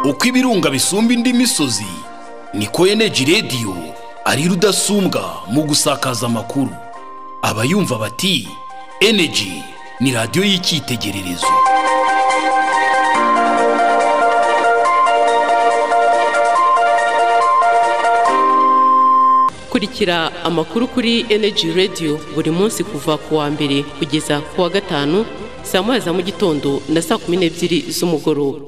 uko ibirunga bisumba indi misozi niko eneji rediyo ari rudasumbwa mu gusakaza amakuru abayumva bati eneji ni radiyo y'icyitegererezo kurikira amakuru kuri eneji rediyo buri munsi kuva ku wa mbere kugeza ku wa gatanu saa moya za mu gitondo na saa kumi n'ebyiri z'umugoroba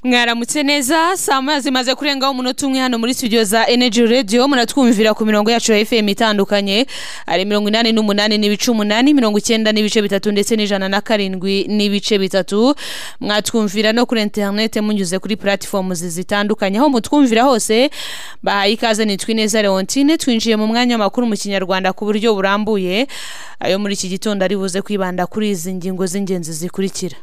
mwaramutse neza saa moya zimaze kurengaho umunota umwe hano muri studio za energy radio muratwumvira ku mirongo yacu ya fm itandukanye hari mirongo inani n'umunani n'ibice umunani mirongo icyenda n'ibice bitatu ndetse n'ijana na karindwi n'ibice bitatu mwatwumvira no kuri interinete munyuze kuri platform zitandukanye aho mutwumvira hose bahaye ikaze nitwa ineza leontine twinjiye mu mwanya w'amakuru mu kinyarwanda ku buryo burambuye ayo muri iki gitondo ari buze kwibanda kuri izi ngingo z'ingenzi zikurikira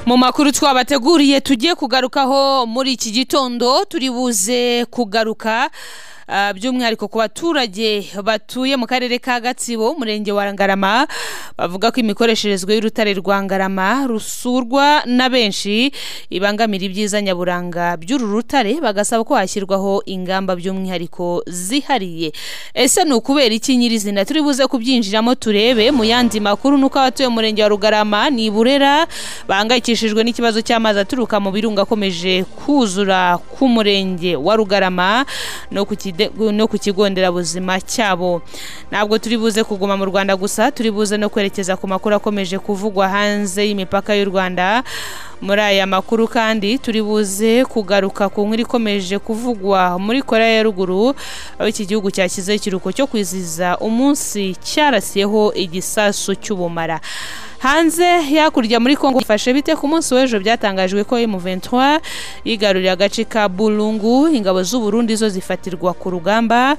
mu makuru twabateguriye tugiye kugarukaho muri iki gitondo turi buze kugaruka ah, by'umwihariko ku baturage batuye mu karere ka gatsibo umurenge wa ngarama bavuga ko imikoresherezwe y'urutare rwa ngarama rusurwa na benshi ibangamira ibyiza nyaburanga by'uru rutare bagasaba ko hashyirwaho ingamba by'umwihariko zihariye ese ni ukubera iki nyirizina turi buze kubyinjiramo turebe mu yandi makuru ni uko abatuye mu murenge wa rugarama ni burera bahangayikishijwe n'ikibazo cy'amazi aturuka mu birunga akomeje kuzura ku murenge wa rugarama no ku kide- no ku kigo nderabuzima cyabo ntabwo turi buze kuguma mu rwanda gusa turi buze no kwerekeza ku makuru akomeje kuvugwa hanze y'imipaka y'u rwanda muri aya makuru kandi turi buze kugaruka ku nkuru ikomeje kuvugwa muri korea ya ruguru aho iki gihugu cyashyizeho ikiruhuko cyo kwizihiza umunsi cyarasiyeho igisasu cy'ubumara hanze hakurya muri kongo bifashe bite ku munsi w'ejo byatangajwe ko M23 yigaruriye agace ka Bulungu ingabo z'u Burundi zo zifatirwa ku rugamba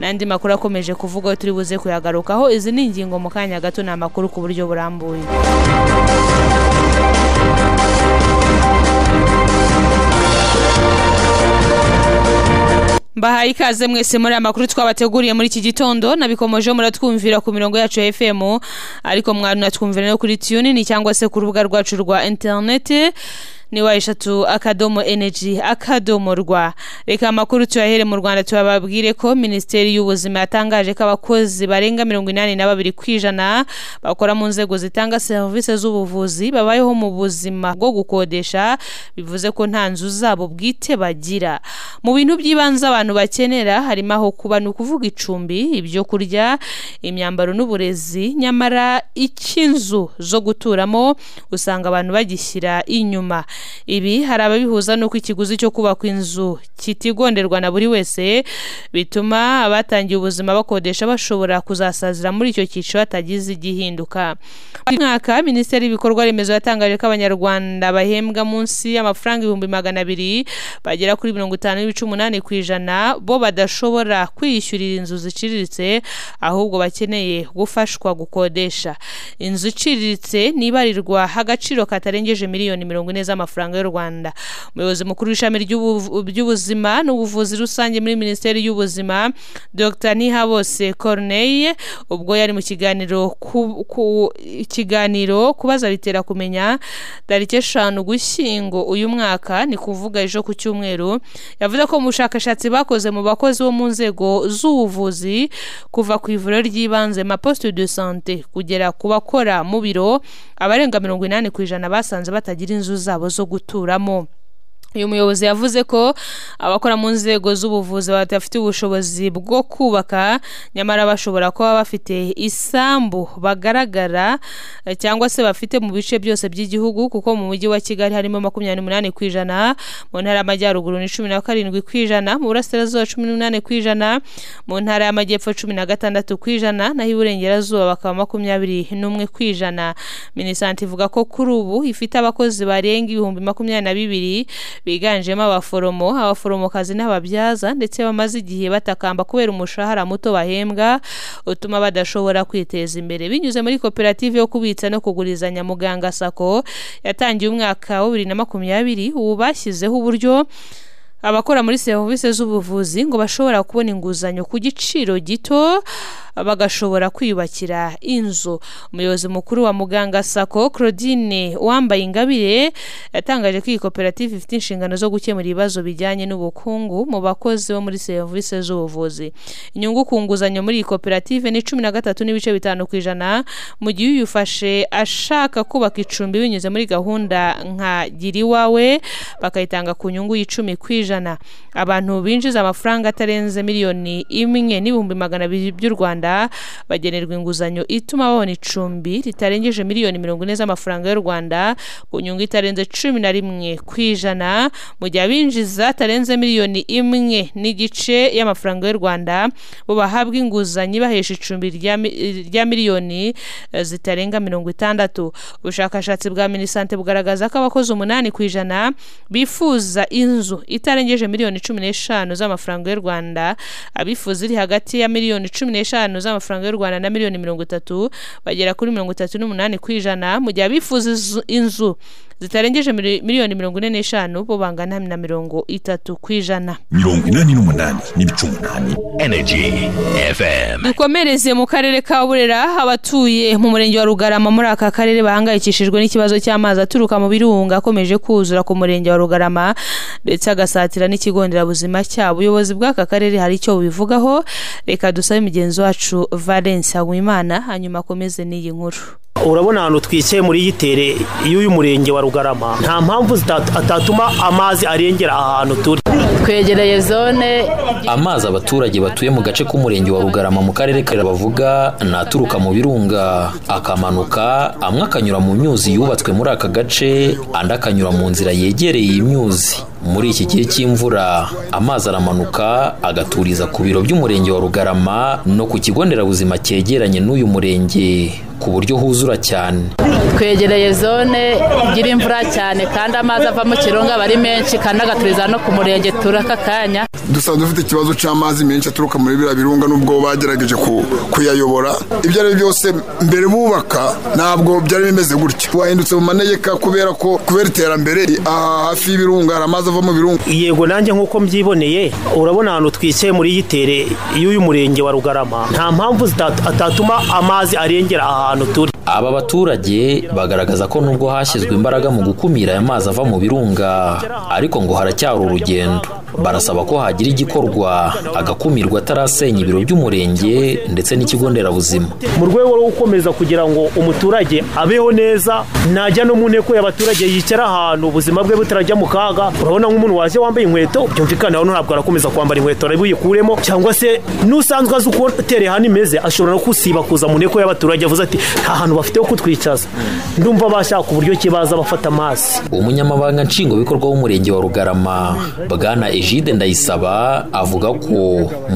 n'andi makuru akomeje kuvugwa turi buze kuyagarukaho izi ni ingingo mu kanya gato ni amakuru ku buryo burambuye mbahaye ikaze mwese muri aya makuru twabateguriye muri iki gitondo nabikomeje muratwumvira ku mirongo yacu ya fm ariko mwanatwumvira no kuri tunini cyangwa se ku rubuga rwacu rwa interinete ni wa eshatu akadomo energy akadomo rwa reka amakuru tuyahere mu rwanda tubabwire ko minisiteri y'ubuzima yatangaje ko abakozi barenga mirongo inani na babiri ku ijana bakora mu nzego zitanga serivisi z'ubuvuzi babayeho mu buzima bwo gukodesha bivuze ko nta nzu zabo bwite bagira mu bintu by'ibanze abantu bakenera harimo aho kuba ni ukuvuga icumbi ibyo kurya imyambaro n'uburezi nyamara icy'inzu zo guturamo usanga abantu bagishyira inyuma ibi hari ababihuza n'uko ikiguzi cyo kubaka inzu kitigonderwa na buri wese bituma abatangiye ubuzima bakodesha bashobora kuzasazira muri icyo cyiciro hatagize igihinduka uyu mwaka minisiteri y'ibikorwa remezo yatangaje ko abanyarwanda bahembwa munsi y'amafaranga ibihumbi magana abiri bagera kuri mirongo itanu n'ibice umunani ku ijana bo badashobora kwiyishyurira inzu ziciriritse ahubwo bakeneye gufashwa gukodesha inzu iciriritse nibarirwa agaciro katarengeje miliyoni mirongo ine z'amafaranga y'u rwanda umuyobozi mukuru w'ishami ry'ubu- by'ubuzima n'ubuvuzi rusange muri minisiteri y'ubuzima dr ntihabose corneille ubwo yari mu kiganiro ku, ku ikiganiro kubaza bitera kumenya tariki eshanu gushyingo uyu mwaka ni kuvuga ejo ku cyumweru yavuze ko mu bushakashatsi bakoze mu bakozi bo mu nzego z'ubuvuzi kuva ku ivuriro ry'ibanze maposte de sante kugera ku bakora mu biro abarenga mirongo inani ku ijana basanze batagira inzu zabo zo guturamo uyu muyobozi yavuze ko abakora mu nzego z'ubuvuzi badafite ubushobozi bwo kubaka nyamara bashobora kuba bafite isambu bagaragara eh, cyangwa se bafite mu bice byose by'igihugu kuko mu mujyi wa kigali harimo makumyabiri n'umunani ku ijana mu ntara y'amajyaruguru ni cumi na karindwi ku ijana mu burasirazuba cumi n'umunani ku ijana mu ntara y'amajyepfo cumi na gatandatu ku ijana naho iburengerazuba bakaba makumyabiri n'umwe ku ijana minisante ivuga ko kuri ubu ifite abakozi barenga ibihumbi makumyabiri na bibiri biganjemo abaforomo abaforomokazi n'ababyaza ndetse bamaze igihe batakamba kubera umushahara muto bahembwa utuma badashobora kwiteza imbere binyuze muri koperative yo kubitsa no kugurizanya muganga sako yatangiye umwaka wa bibiri na makumyabiri ubu bashyizeho uburyo abakora muri serivisi z'ubuvuzi ngo bashobora kubona inguzanyo ku giciro gito bagashobora kwiyubakira inzu umuyobozi mukuru wa muganga sako claudine wambaye ingabire yatangaje ko iyi koperative ifite inshingano zo gukemura ibibazo bijyanye n'ubukungu mu bakozi bo muri serivisi z'ubuvuzi inyungu ku nguzanyo muri iyi koperative ni cumi na gatatu n'ibice bitanu ku ijana mu gihe uyifashe ashaka kubaka icumbi binyuze muri gahunda nka gira iwawe bakayitanga ku nyungu y'icumi ku ijana abantu binjiza amafaranga atarenze miliyoni imwe n'ibihumbi magana abiri by'u rwanda bagenerwa inguzanyo ituma babona icumbi ritarengeje miliyoni mirongo ine z'amafaranga y'u rwanda ku nyungu itarenze cumi na rimwe ku ijana mu gihe abinjiza atarenze miliyoni imwe n'igice y'amafaranga y'u rwanda bo bahabwa inguzanyo ibahesha icumbi rya mi- rya miliyoni eh, zitarenga mirongo itandatu ubushakashatsi bwa minisante bugaragaza ko abakozi umunani ku ijana bifuza inzu itarengeje miliyoni cumi n'eshanu z'amafaranga y'u rwanda abifuza iri hagati ya miliyoni cumi n'eshanu z'amafaranga y'u rwanda na miliyoni mirongo itatu bagera kuri mirongo itatu n'umunani ku ijana mu gihe abifuza izu- inzu zitarengeje mili- miliyoni mirongo ine n'eshanu bo bangana na mirongo itatu ku ijana mirongo inani n'umunani n'ibice umunani Energy FM. dukomereze mu karere ka burera abatuye mu murenge wa rugarama muri aka karere bahangayikishijwe n'ikibazo cy'amazi aturuka mu birunga akomeje kuzura ku murenge wa rugarama ndetse agasatira n'ikigo nderabuzima cyabo ubuyobozi bw'aka karere hari icyo bubivugaho reka dusabe mugenzi wacu valence habumimana hanyuma akomeze n'iyi nkuru urabona ahantu twicaye muri yitere y'uyu murenge wa rugarama nta mpamvu zita- atatuma amazi arengera aha hantu turi twegereye zone amazi abaturage batuye mu gace k'umurenge wa rugarama mu karere ka bavuga ni aturuka mu birunga akamanuka amwe akanyura mu myuzi yubatswe muri aka gace andi akanyura mu nzira yegereye iyi myuzi muri iki gihe cy'imvura amazi aramanuka agaturiza ku biro by'umurenge wa rugarama no ku kigo nderabuzima cyegeranye n'uyu murenge ku buryo huzura cyane twegereye zone igira imvura cyane kandi amazi ava mu kirunga aba ari menshi kandi agaturiza no ku murenge turi aka kanya dusanzwe dufite ikibazo cy'amazi menshi aturuka muri biriya birunga nubwo bagerageje ku- kuyayobora ibyo ari byo byose mbere bubaka ntabwo byari bimeze gutya wahindutse mu manegeka kubera ko kubera iterambere aha hafi y'ibirunga hari amazi ava mu birunga yego nanjye nk'uko mbyiboneye urabona ahantu twicaye muri yitere y'uyu murenge wa rugarama nta mpamvu zita- atatuma amazi arengera aha hantu turi Aba baturage bagaragaza ko nubwo hashyizwe imbaraga mu gukumira aya mazi ava mu birunga ariko ngo haracyari urugendo barasaba ko hagira igikorwa agakumirwa atarasenya ibiro by'umurenge ndetse n'ikigo nderabuzima mu rwego rwo gukomeza kugira ngo umuturage abeho neza najya no mu nteko y'abaturage yicara ahantu ubuzima bwe butarajya mu kaga urabona nk'umuntu waje wambaye inkweto byumvikana hano ntabwo arakomeza kwambara inkweto arabuyikuremo cyangwa se n'usanzwe azi uko tereye ahantu imeze ashobora no kusiba kuza mu nteko y'abaturage avuze ati nta hantu bafite ho kutwicaza ndumva bashaka uburyo ki baza bafata amazi umunyamabanga nshingwabikorwa w'umurenge wa rugarama bwana egide ndayisaba avuga ko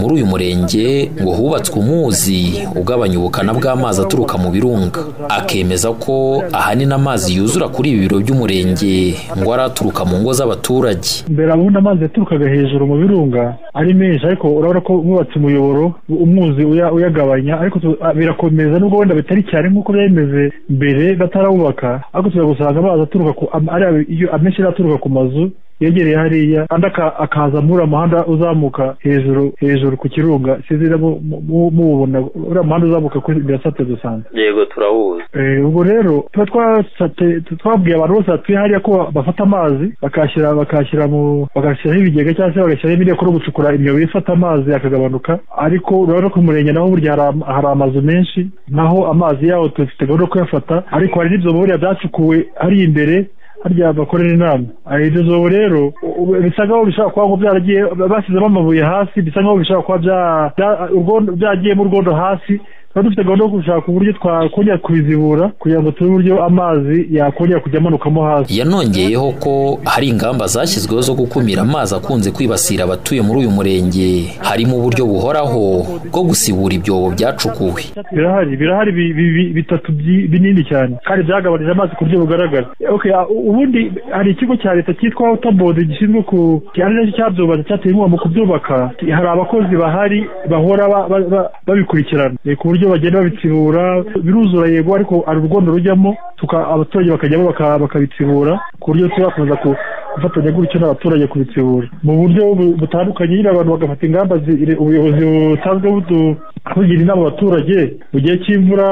muri uyu murenge ngo hubatswe umuzi ugabanya ubukana bw'amazi aturuka mu birunga akemeza ko ahanini amazi yuzura kuri ibi biro by'umurenge ngo ari aturuka mu ngo z'abaturage mbere ubundi amazi yaturukaga hejuru mu birunga ari menshi ariko urabona ko bubatse umuyoboro umwuzi uya- uyagabanya ariko tu- ah, birakomeza nubwo wenda bitari cyane nk'uko byari bimeze mbere batarawubaka ariko tuza gusanga amazi aturuka ku am- ari abe- iyo amenshi yari aturuka ku mazu yegereye hariya andi aka- akaza muri uriya muhanda uzamuka hejuru hejuru ku kirunga sinzi niba mu- mu- mububona uriya muhanda uzamuka kuri birasate dusanzwe yego turawuzi Eh, ubwo rero tuba twasate- tu- twabwiye abantu bose batuye hariya ko bafata amazi bakashyira bakashyira mu bagashyiraho ibigega cyangwa se bagashyiraho ibindi bikorwa gucukura imyobo ifata amazi akagabanuka ariko urabona ko ku murenge naho burya hari am- hari amazu menshi naho amazi yaho dufite gahunda yo kuyafata ariko hari n'ibyo buriya byacukuwe ari imbere harya bakorera inama Ah, iryo zobo rero u- bisa nkaho bishobora kuba ngo byaragiye bashyizemo amabuye hasi bisa nkaho bishobora kuba bya- bya- urwondo- byagiyemo urwondo hasi tuba dufite gahunda yo gushaka uburyo twakongera kubizibura kugira ngo tube uburyo amazi yakongera kujya amanukamo hasi yanongeyeho ko hari ingamba zashyizweho zo gukumira amazi akunze kwibasira abatuye muri uyu murenge harimo uburyo buhoraho bwo gusibura ibyobo byacukuwe birahari birahari bi- bi- bi- bitatu byi- binini cyane kandi byagabanije amazi ku buryo bugaragara okay ah, u- ubundi hari ikigo cya leta cyitwa waterboard gishinzwe ku ari nacyo cyabyubatse cyateye inkunga mu kubyubaka hari abakozi bahari bahora ba- ba- ba- babikurikirana Eh, ku buryo bagenda babitsibura biruzura yego ariko hari urwondo rujyamo tuka- abaturage bakajyamo baka- bakabitsibura ku buryo tuzakomeza ku gufatanya gutyo n'abaturage kubitsibura mu buryo bu- butandukanye nyine abantu bagafata ingamba zi- ubuyobozi busanzwe budu- bugira inama abaturage mu gihe cy'imvura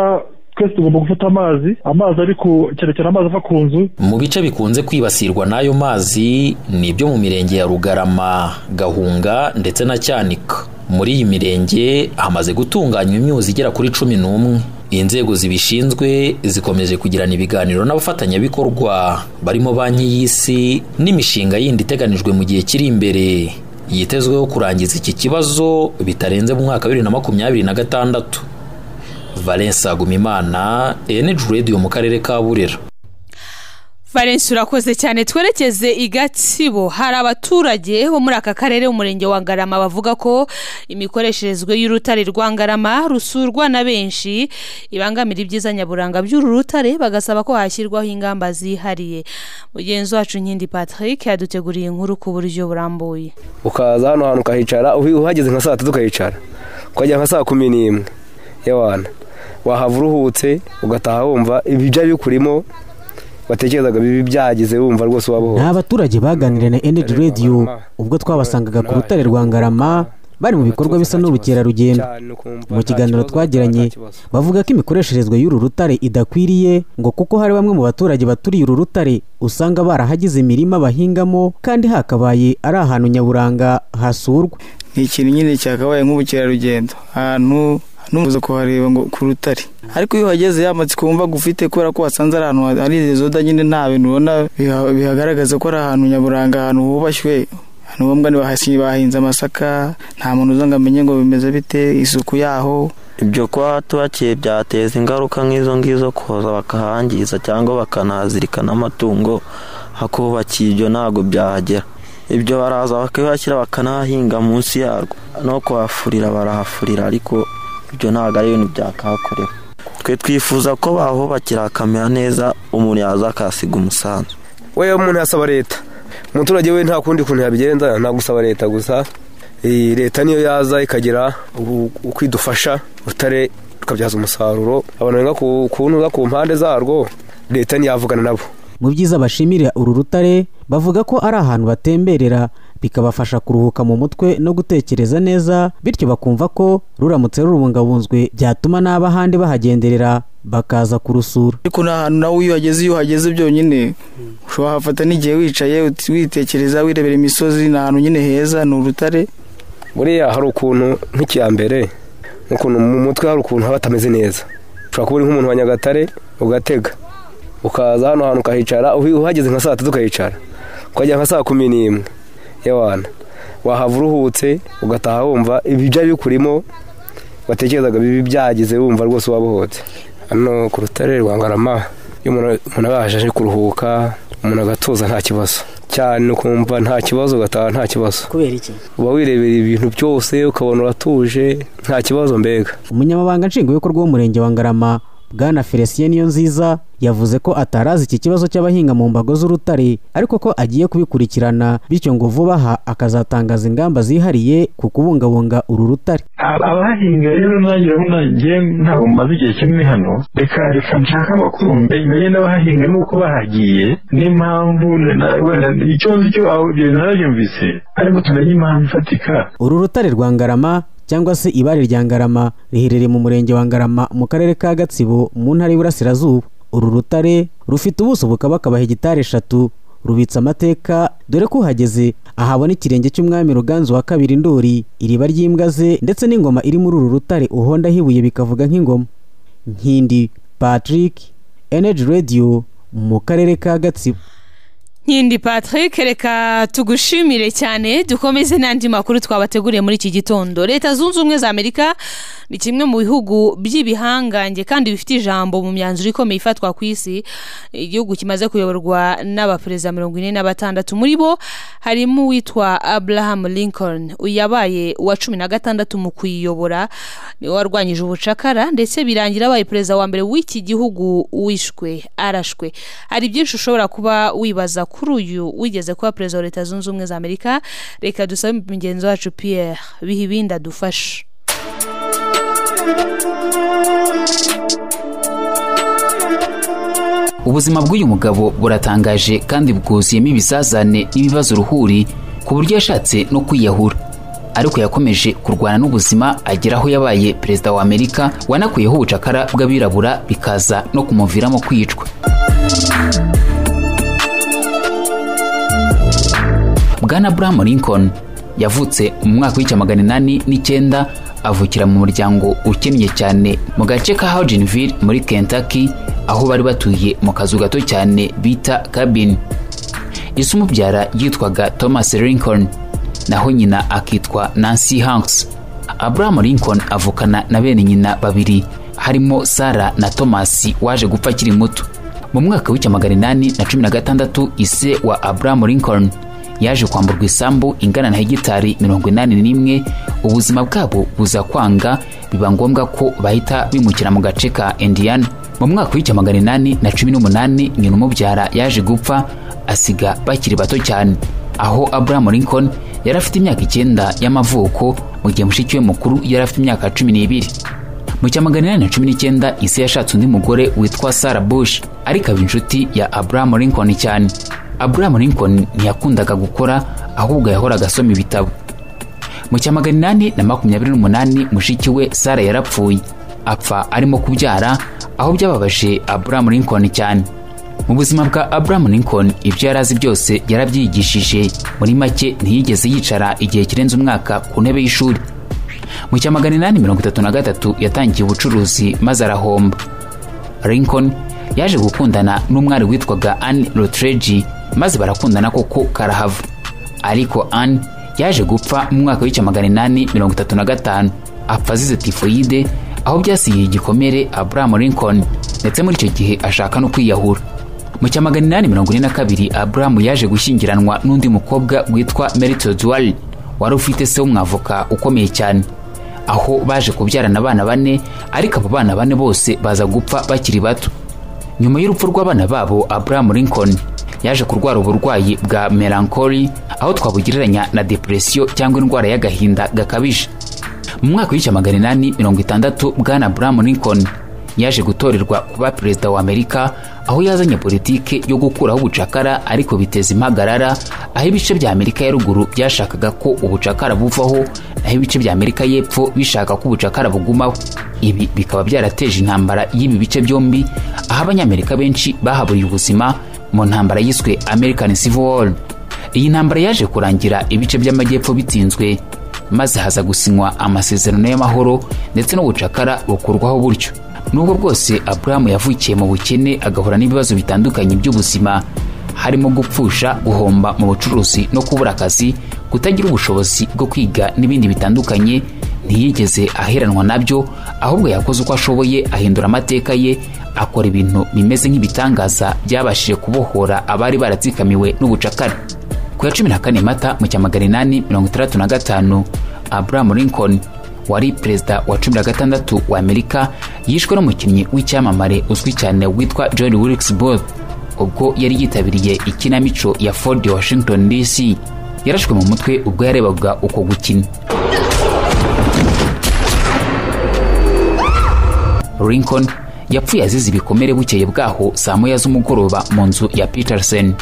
twese tugomba gufata amazi amazi ari ku cyane cyane amazi ava ku nzu mu bice bikunze kwibasirwa n'ayo mazi ni ibyo mu mirenge ya rugarama gahunga ndetse na cyanika muri iyi mirenge hamaze gutunganywa imyuzi igera kuri cumi n'umwe inzego zibishinzwe zikomeje kugirana ibiganiro n'abafatanyabikorwa barimo banki y'isi n'imishinga yindi iteganijwe mu gihe kiri imbere yitezweho kurangiza iki kibazo bitarenze mu mwaka wa bibiri na makumyabiri na gatandatu valence agumimana eneji radiyo mu karere ka burera valence urakoze cyane twerekeze i gatsibo hari abaturage bo muri aka karere umurenge wa ngarama bavuga ko imikoresherezwe y'urutare rwa ngarama rusurwa na benshi ibangamira ibyiza nyaburanga by'uru rutare bagasaba ko hashyirwaho ingamba zihariye mugenzi wacu nkindi patrick yaduteguriye inkuru ku buryo burambuye ukaza hano hantu ukahicara uhi- uhageze nka saa tatu ukahicara ukajya nka saa kumi n'imwe y'abantu wahava uruhutse ugataha wumva ibyo bikurimo watekerezaga bibi byahageze wumva rwose wabaho ni abaturage baganiriye na energy radio ubwo twabasangaga ku rutare rwa ngarama bari mu bikorwa bisa n'ubukerarugendo mu kiganiro twagiranye bavuga ko imikoresherezwe y'uru rutare idakwiriye ngo kuko hari bamwe mu baturage baturiye uru rutare usanga barahagize imirima bahingamo kandi hakabaye ari ahantu nyaburanga hasurwa ni ikintu nyine cyakabaye nk'ubukerarugendo ahantu n'umuzo kuhareba ngo ku rutare ariko iyo uhageze yamatsiko wumva gufite kubera ko wasanze ari ahantu hari zoda nyine nta bintu ubona biha- bihagaragaza ko ari ahantu nyaburanga ahantu hubashywe ahantu ngombwa ni bahasi- bahinze amasaka nta muntu uza ngo amenye ngo bimeze bite isuku yaho ibyo kuba hatubakiye byateza ingaruka nk'izo ngizo kuza bakahangiza cyangwa bakanahazirikana amatungo hakubakiye ibyo ntabwo byahagera ibyo baraza bakabihashyira bakanahahinga munsi yarwo no kuhafurira barahafurira ariko ibyo ntabwo ari ibintu byakahakorewe twe twifuza ko bahubakira hakamera neza umuntu yaza akahasiga umusanzu we umuntu yasaba leta umuturage we nta kundi kuntu yabigenza nta gusaba leta gusa Eh, leta niyo yaza ikagira u- uko idufasha urutare rukabyaza umusaruro abantu benga ku kuntu benga ku mpande zarwo leta ntiyavugana nabo mu byiza bashimira uru rutare bavuga ko ari ahantu batemberera bikabafasha kuruhuka mu mutwe no gutekereza neza bityo bakumva ko ruramutse rurubungabunzwe byatuma n'abahandi bahagenderera bakaza kurusura ariko ni ahantu nawe iyo uhageze iyo uhageze byonyine ushobora hafata n'igihe wicaye uti- witekereza wirebera imisozi ni ahantu nyine heza ni urutare buriya hari ukuntu nk'icya mbere ukuntu mu mutwe hari ukuntu haba hatameze neza ushobora kuba uri nk'umuntu wa nyagatare ugatega ukaza hano hantu ukahicara uhi- uhageze nka saa tatu ukahicara ukajya nka saa kumi n'imwe y'abantu wahava uruhutse ugataha wumva ibyo bikurimo watekerezaga bibi byahageze wumva rwose wabohotse hano ku rutare rwa ngarama iyo umuntu umuntu abasha aje kuruhuka umuntu agatuza nta kibazo cyane ukumva nta kibazo ugataha nta kibazo kubera iki uba wirebera ibintu byose ukabona uratuje nta kibazo mbega umunyamabanga nshingwabikorwa w'umurenge wa ngarama bwana felicien niyo nziza yavuze ko atarazi iki kibazo cy'abahinga mu mbago z'urutare ariko ko agiye kubikurikirana bityo ngo vuba aha akazatangaza ingamba zihariye ku kubungabunga uru rutare Aba- abahinga rero nanjye urabona njye ntabwo mmaze igihe kinini hano reka reka nshaka amakuru menye n'abahinga nuko bahagiye n'impamvu na- wenda icyo nzi cyo aho ibyo narabyumvise ariko tumenye impamvu ifatika uru rutare rwa ngarama cyangwa se ibare rya ngarama riherereye mu murenge wa ngarama mu karere ka gatsibo mu ntara y'iburasirazuba uru rutare rufite ubuso bukabakaba hegitari eshatu rubitse amateka dore ko uhageze ahabona ikirenge cy'umwami ruganzu wa kabiri ndori iriba ry'imbwa ze ndetse n'ingoma iri muri uru rutare uhondaho ibuye bikavuga nk'ingoma nkindi patrick energy radio mu karere ka gatsibo nkindi patrick reka tugushimire cyane dukomeze n'andi makuru twabateguriye muri iki gitondo leta zunze ubumwe za amerika ni kimwe mu bihugu by'ibihangange kandi bifite ijambo mu myanzuro ikomeye ifatwa ku isi igihugu kimaze kuyoborwa n'abaperezida mirongo ine na batandatu muri bo harimo uwitwa abraham lincoln uyu yabaye uwa cumi na gatandatu mu kuyiyobora niwe warwanyije ubucakara ndetse birangira abaye perezida wa mbere w'iki gihugu wishwe arashwe hari byinshi ushobora kuba wibaza kuri uyu wigeze kuba perezida wa leta zunze ubumwe za amerika reka dusabe mugenzi wacu pierre biha ibindi adufashe ubuzima bw'uyu mugabo buratangaje kandi bwuzuyemo ibizazane n'ibibazo ruhuri ku buryo yashatse no kwiyahura ariko yakomeje kurwana n'ubuzima agera aho yabaye perezida wa amerika wanakuyeho ubucakara bw'abirabura bikaza no kumuviramo kwicwa bwana abraham lincoln yavutse mu mwaka w'icya magana inani n'icyenda avukira mu muryango ukennye cyane mu gace ka Hardinville muri Kentucky aho bari batuye mu kazu gato cyane bita cabin ise umubyara yitwaga Thomas Lincoln naho nyina akitwa Nancy Hanks Abraham Lincoln avukana na bene nyina babiri harimo Sarah na Thomas waje gupfa akiri muto mu mwaka w'icya magana inani na cumi na gatandatu ise wa Abraham Lincoln yaje kwamburwa isambu ingana na hegitari mirongo inani n'imwe ubuzima bwabo buza kwanga biba ngombwa ko bahita bimukira mu gace ka indiyana mu mwaka w'icya magana inani na cumi n'umunani nyina umubyara yaje gupfa asiga bakiri bato cyane aho abraham lincoln yari afite imyaka icyenda y'amavuko mu gihe mushiki we mukuru yari afite imyaka cumi n'ibiri mu cya magana inani na cumi n'icyenda isi yashatse undi mugore witwa sarah bush ariko aba inshuti ya abraham lincoln cyane abraham lincoln ntiyakundaga gukora ahubwo yahoraga asoma ibitabo mu cya magana inani na makumyabiri n'umunani mushiki we sara yarapfuye apfa arimo kubyara aho byababaje abraham lincoln cyane mu buzima bwa abraham lincoln ibyo yari azi byose yarabyigishije muri make ntiyigeze yicara igihe kirenze umwaka ku ntebe y'ishuri mu cya magana inani mirongo itatu na gatatu yatangiye ubucuruzi maze arahomba lincoln yaje gukundana n'umwari witwaga anne rotreji maze barakundana koko karahava ariko anne yaje gupfa mu mwaka w'icya magana inani mirongo itatu na gatanu apfa azize tifoyide aho byasigiye igikomere abraham lincoln ndetse muri icyo gihe ashaka no kwiyahura mu cya magana inani mirongo ine na kabiri abraham yaje gushyingiranwa n'undi mukobwa witwa meritod wari wari ufite se w'umwavoka ukomeye cyane aho baje kubyarana abana bane ariko abo bana bane bose baza gupfa bakiri bato nyuma y'urupfu rw'abana babo abraham lincoln yaje kurwara uburwayi bwa melankoli aho twabugereranya na depresiyo cyangwa indwara y'agahinda gakabije mu mwaka w'icya magana inani mirongo itandatu bwana abraham lincoln yaje gutorerwa kuba perezida wa amerika aho yazanye politiki yo gukuraho ubucakara ariko biteza impagarara aho ibice bya amerika ya ruguru byashakaga ko ubucakara buvaho naho ibice bya amerika y'epfo bishaka ko ubucakara bugumaho ibi bikaba byarateje intambara y'ibi bice byombi aho abanyamerika benshi bahaburiye ubuzima mu ntambara yiswe american civil war iyi ntambara yaje kurangira ibice by'amajyepfo bitsinzwe maze haza gusinywa amasezerano y'amahoro ndetse n'ubucakara bukurwaho buryo nubwo bwose aburahamu yavukiye mu bukene agahura n'ibibazo bitandukanye by'ubuzima harimo gupfusha guhomba mu bucuruzi no kubura akazi kutagira ubushobozi bwo kwiga n'ibindi bitandukanye ntiyigeze aheranwa nabyo ahubwo yakoze uko ashoboye ahindura amateka ye akora ibintu bimeze nk'ibitangaza byabashije kubohora abari baratsikamiwe n'ubucakara ku ya cumi na kane mata mu cya magana inani mirongo itandatu na gatanu abraham lincoln wari perezida wa cumi na gatandatu wa amerika yishwe n'umukinnyi w'icyamamare uzwi cyane witwa john wilkes booth ubwo yari yitabiriye ikinamico ya ford washington dc yarashwe mu mutwe ubwo yarebaga uko gukina lincoln yapfuye azize ibikomere bukeye bwaho saa moya z'umugoroba mu nzu ya peterson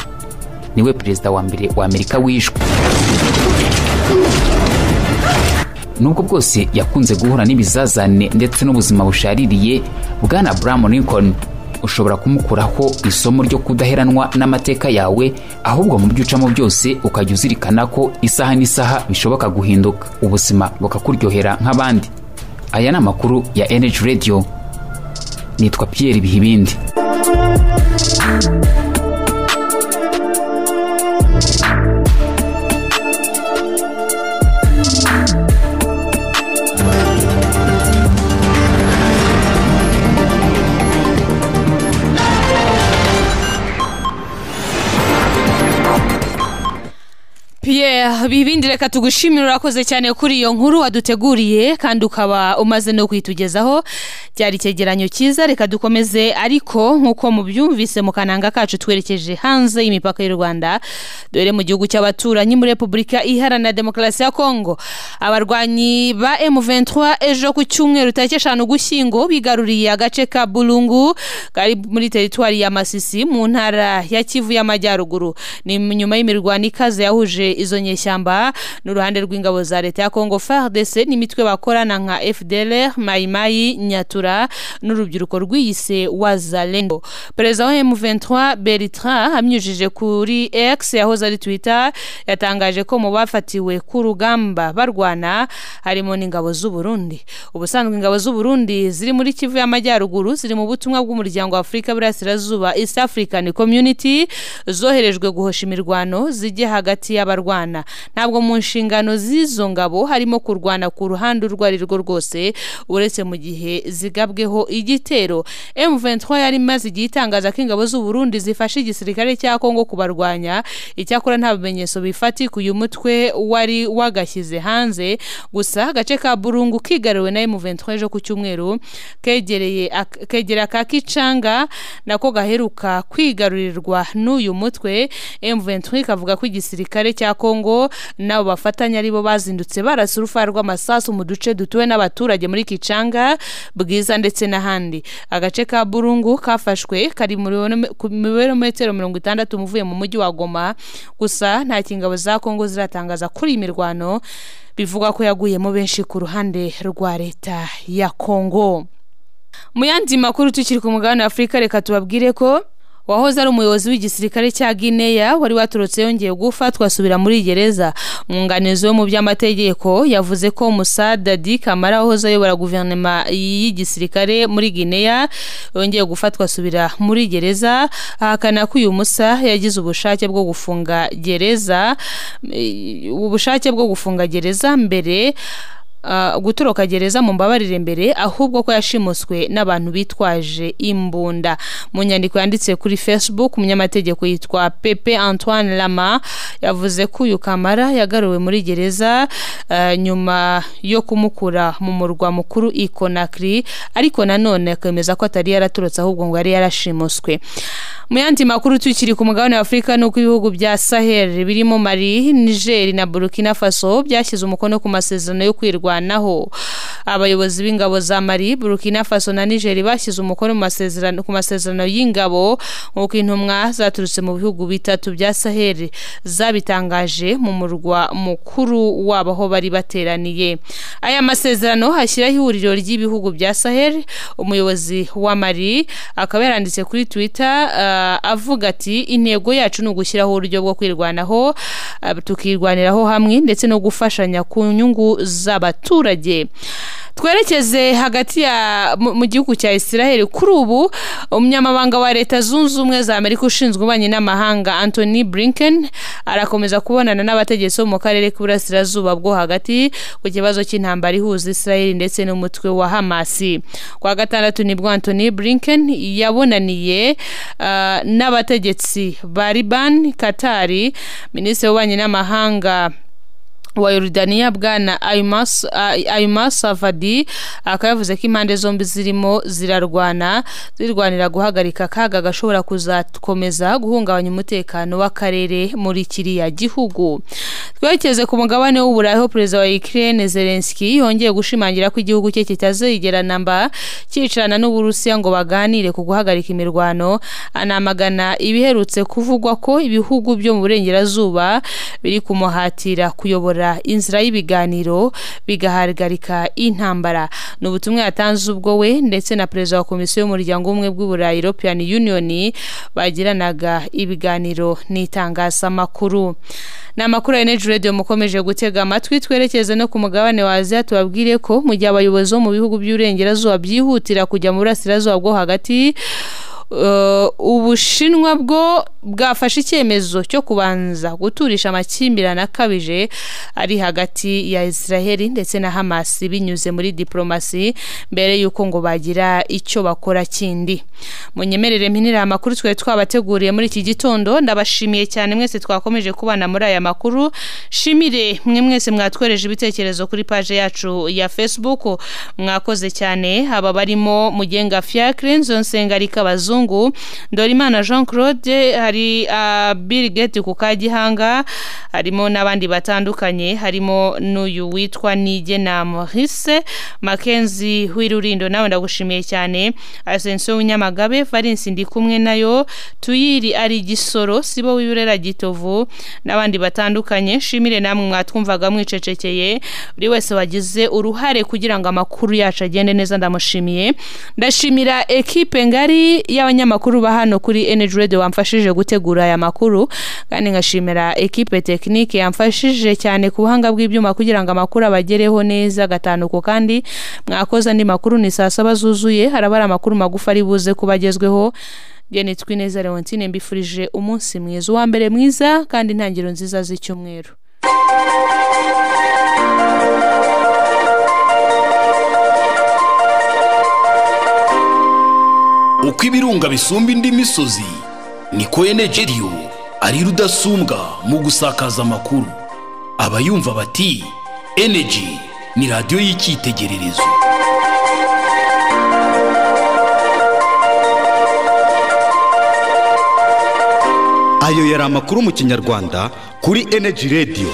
niwe perezida wa mbere wa amerika wishwe nubwo bwose yakunze guhura n'ibizazane ndetse n'ubuzima bushaririye bwana buramu lincoln ushobora kumukuraho isomo ryo kudaheranwa n'amateka yawe ahubwo mu byo ucamo byose ukajya uzirikana ko isaha n'isaha bishoboka guhinduka ubuzima bukakuryohera nk'abandi aya ni amakuru ya energy radio nitwa Pierre Bihibindi yeah ibindi reka tugushimira urakoze cyane kuri iyo nkuru waduteguriye kandi ukaba umaze no kuyitugezaho byari icyegeranyo cyiza reka dukomeze ariko nk'uko mubyumvise mu kananga kacu twerekeje hanze y'imipaka y'u rwanda dore mu gihugu cy'abaturanyi muri repubulika iharanira demokarasi ya kongo abarwanyi ba m23 ejo ku cyumweru tariki eshanu gushyingo bigaruriye agace ka burungu kari muri teritwari ya masisi mu ntara ya kivu y'amajyaruguru ni nyuma y'imirwano ikaze yahuje izo nyeshyamba n'uruhande rw'ingabo za leta ya kongo fardc n'imitwe bakorana nka fdlr mayimayi nyatura n'urubyiruko rwiyise wazalendo perezida wa m23 bertrand amyujije kuri x yahoze ari twitter yatangaje ko mu bafatiwe ku rugamba barwana harimo n'ingabo z'uburundi ubusanzwe ingabo z'uburundi ziri muri kivu y'amajyaruguru ziri mu butumwa bw'umuryango wa afurika burasirazuba east african community zoherejwe guhosha imirwano zijye hagati y'abarwana ntabwo mu nshingano z'izo ngabo harimo kurwana ku ruhande urwo ari rwo rwose uretse mu gihe zigabweho igitero M23 yari imaze igihe itangaza ko ingabo z'uburundi zifashe igisirikare cya Kongo kubarwanya icyakora nta bimenyetso bifatika uyu mutwe wari wagashyize hanze gusa agace ka burungu kigaruwe na M23 ejo ku cyumweru kegereye ak- kegera ka kicanga nako gaheruka kwigarurirwa n'uyu mutwe M23 kavuga ko igisirikare cya Kongo nabo bafatanya aribo bazindutse barasa urufa rw'amasasu mu duce dutuwe n'abaturage muri Kicanga Bwiza ndetse n'ahandi agace ka Burungu kafashwe kari muri metero mirongo itandatu muvuye mu mujyi wa Goma gusa nta kingabo za Kongo ziratangaza kuri iyi mirwano bivugwa ko yaguyemo benshi ku ruhande rwa leta ya Kongo mu yandi makuru tukiri ku mugabane w'afurika reka tubabwire ko wahoze ari umuyobozi w'igisirikare cya gineya wari waturutse yongeye gufatwa asubira muri gereza umwunganizi we mu by'amategeko yavuze ko musa dadi kamara wahoze ayobora guverinoma y'igisirikare muri gineya yongeye gufatwa asubira muri gereza ahakana ko uyu musa yagize ubushake bwo gufunga gereza ubushake bwo gufunga gereza mbere Uh, gutoroka gereza mu mbabarire mbere ahubwo ko yashimuswe n'abantu bitwaje imbunda mu nyandiko yanditse kuri facebook umunyamategeko yitwa pepe antoine lama yavuze ko uyu kamara yagaruwe muri gereza uh, nyuma yo kumukura mu murwa mukuru i conakry ariko nanone akemeza ko atari yaraturutse ahubwo ngo yari yarashimuswe mu yandi makuru tukiri ku mugabane wa afurika ni uko ibihugu bya sahel birimo mali niger na burkina faso byashyize umukono ku masezerano yo kwirwanaho abayobozi b'ingabo za mali burkina faso na niger bashyize umukono mu masezerano- ku masezerano y'ingabo nk'uko intumwa zaturutse mu bihugu bitatu bya sahel zabitangaje mu murwa mukuru wabo aho bari bateraniye aya masezerano hashyiraho ihuriro ry'ibihugu bya sahel umuyobozi wa mali akaba yaranditse kuri twitter uh, avuga ati intego yacu ni ugushyiraho uburyo bwo kwirwanaho uh, tukirwaniraho hamwe ndetse no gufashanya ku nyungu z'abaturage twerekeze hagati ya mu mu gihugu cya israel kuri ubu umunyamabanga wa leta zunze ubumwe za amerika ushinzwe ububanyi n'amahanga anthony blinken arakomeza kubonana n'abategetsi bo mu karere k'iburasirazuba bwo hagati ku kibazo cy'intambara ihuza israel ndetse n'umutwe wa hamasi ku wa gatandatu nibwo anthony blinken yabonaniye uh, n'abategetsi ba liban katari minisitiri w'ububanyi n'amahanga wa Yorodaniya bwana Aymas Ay- Aymas Safadi akaba yavuze ko impande zombi zirimo zirarwana zirwanira guhagarika akaga gashobora kuzakomeza guhungabanya umutekano w'akarere muri kiriya gihugu twerekeze ku mugabane w'uburayi aho perezida wa Ukraine Zelensky yongeye gushimangira ko igihugu cye kitazigera namba cyicarana n'Uburusiya ngo baganire ku guhagarika imirwano anamagana ibiherutse kuvugwa ko ibihugu byo mu burengerazuba biri kumuhatira kuyobora kuyobora inzira y'ibiganiro bigahagarika intambara ni ubutumwa yatanze ubwo we ndetse na perezida wa komisiyo y'umuryango w'ubumwe bw'uburayi european union bagiranaga ibiganiro n'itangazamakuru ni amakuru ya energy radio mukomeje gutega amatwi twerekeze no ku mugabane wa aziya tubabwire ko mu gihe abayobozi bo mu bihugu by'uburengerazuba byihutira kujya mu burasirazuba bwo hagati uh, ubushinwa bwo bwafashe icyemezo cyo kubanza guturisha amakimbirane akabije ari hagati ya israheli ndetse na hamasi binyuze muri diporomasi mbere y'uko ngo bagira icyo bakora kindi munyemerere mpinira amakuru twari twabateguriye muri iki gitondo ndabashimiye cyane mwese twakomeje kubana muri aya makuru shimire mwe mwese mwatwereje ibitekerezo kuri paje yacu ya facebook mwakoze cyane aba barimo mugenga fiacre nzonsenga abazungu dorimana jean claude hari bill gate ku kagihanga harimo n'abandi batandukanye harimo n'uyu witwa nigena maurice makenzi w'irurindo nawe ndagushimiye cyane asenso w'inyamagabe valence ndi kumwe nayo tuyiri ari igisoro sibo w'ibirera gitovu n'abandi batandukanye shimire namwe mwatwumvaga mwicecekeye buri wese wagize uruhare kugira ngo amakuru yacu agende neza ndamushimiye ndashimira ekipe ngari y'abanyamakuru ba hano kuri energy radio wamfashije gutegura aya makuru kandi nkashimira ekipe tekinike yamfashije cyane ku buhanga bw'ibyuma kugira ngo amakuru abagereho neza gatanuko kandi mwakoze andi makuru ni saa saba zuzuye haraba ari amakuru magufi ari buze kuba agezweho byene twineza leontine mbifurije umunsi mwiza uwa mbere mwiza kandi intangiriro nziza z'icyumweru uko ibirunga bisumba indi misozi niko enegeriyo ari rudasumbwa mu gusakaza amakuru abayumva bati eneji ni radiyo y'icyitegererezo ayo yari amakuru mu kinyarwanda kuri eneji radiyo